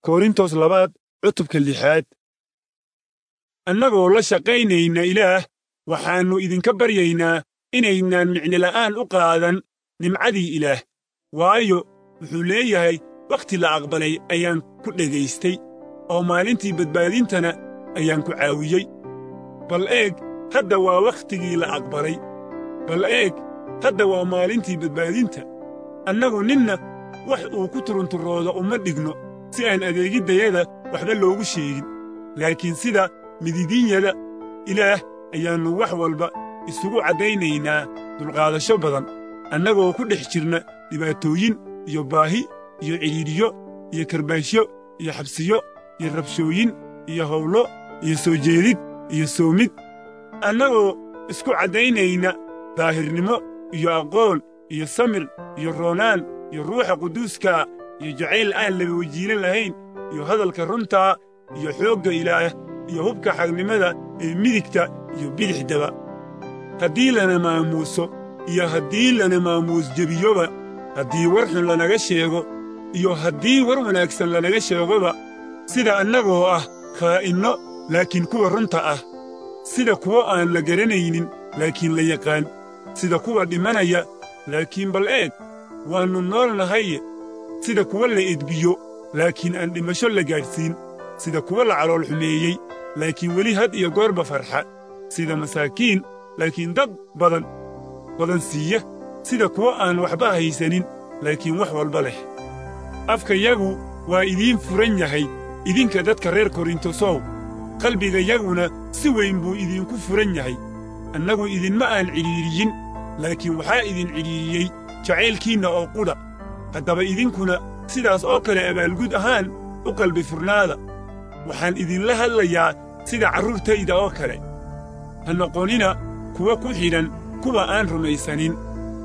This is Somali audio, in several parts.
korintos labaad cutubka lixaad annagoo la shaqaynayna ilaah waxaannu idinka baryaynaa inaynaan micnola'aan u qaadan nimcadii ilaah waayo wuxuu leeyahay wakhti la aqbalay ayaan ku dhegaystay oo maalintii badbaadintana ayaan ku caawiyey bal eeg hadda waa wakhtigii la aqbalay bal eeg hadda waa maalintii badbaadinta annagu ninna wax uu ku turunturoodo uma dhigno si aan adeegiddayada waxba loogu sheegin laakiin sida mididiinyada ilaah ayaannu wax walba isugu caddaynaynaa dulqaadasho badan annagoo ku dhex jirna dhibaatooyin iyo baahi iyo cidhiidhiyo iyo karbaashyo iyo xabsiyo iyo rabshooyin iyo howlo iyo soo jeedid iyo soomid annagoo isku caddaynayna daahirnimo iyo aqoon iyo samir iyo roonaan iyo ruuxa quduuska iyo jacayl aan laba wajiilo lahayn iyo hadalka runtaa iyo xoogga ilaah iyo hubka xagnimada ee midigta iyo bidixdaba haddii lana maamuuso iyo haddii lana maamuus jebiyoba haddii war xun lanaga sheego iyo haddii war wanaagsan lanaga sheegoba sida annagoo ah khaa'inno laakiin kuwa runta ah sida kuwo aan la garanaynin laakiin la yaqaan sida kuwa dhimanaya laakiin bal eeg waannu nool nahaye sida kuwa la edbiyo laakiin aan dhimasho la gaadhsiin sida kuwa la calool xumeeyey laakiin weli had iyo goorba farxa sida masaakiin laakiin dad badan badan siiya sida kuwa aan waxba haysanin laakiin wax walba leh afkayagu waa idiin furan yahay idinka dadka reer korintosow qalbigayaguna si weyn buu idinku furan yahay annagu idinma aan cidhiidhiyin laakiin waxaa idin cidhiidhiyey jacaylkiinna oo qudha haddaba idinkuna sidaas oo kale abaalgud ahaan u qalbi furnaada waxaan idinla hadlayaa sida carruurtayda oo kale ha noqonina kuwa ku xidhan kuwa aan rumaysanin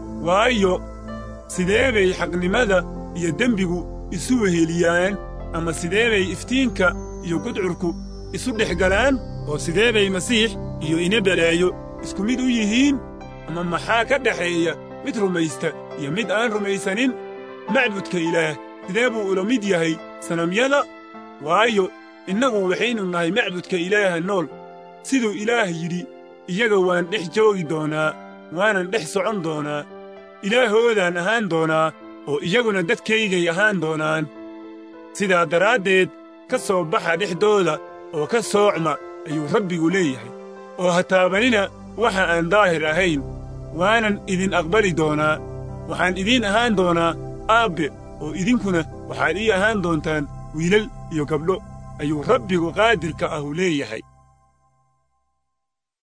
waayo sidee bay xaqnimada iyo dembigu isu weheliyaan ama sidee bay iftiinka iyo gudcurku isu dhex galaan oo sidee bay masiix iyo ina balaayo isku mid u yihiin ama maxaa ka dhexeeya mid rumaysta iyo mid aan rumaysanin macbudka ilaah sidee buu ula mid yahay sanamyada waayo innagu waxaynu nahay macbudka ilaaha nool siduu ilaah yidhi iyaga waan dhex joogi doonaa waanan dhex socon doonaa ilaahoodaan ahaan doonaa oo iyaguna dadkaygay ahaan doonaan sidaa daraaddeed ka soo baxa dhexdooda oo ka soocma ayuu rabbigu leeyahay oo ha taabanina waxa aan daahir ahayn waanan idin aqbali doonaa waxaan idiin ahaan doonaa aabbe oo idinkuna waxaad ii ahaan doontaan wiilal iyo gabdho ayuu rabbigu qaadirka ahu leeyahay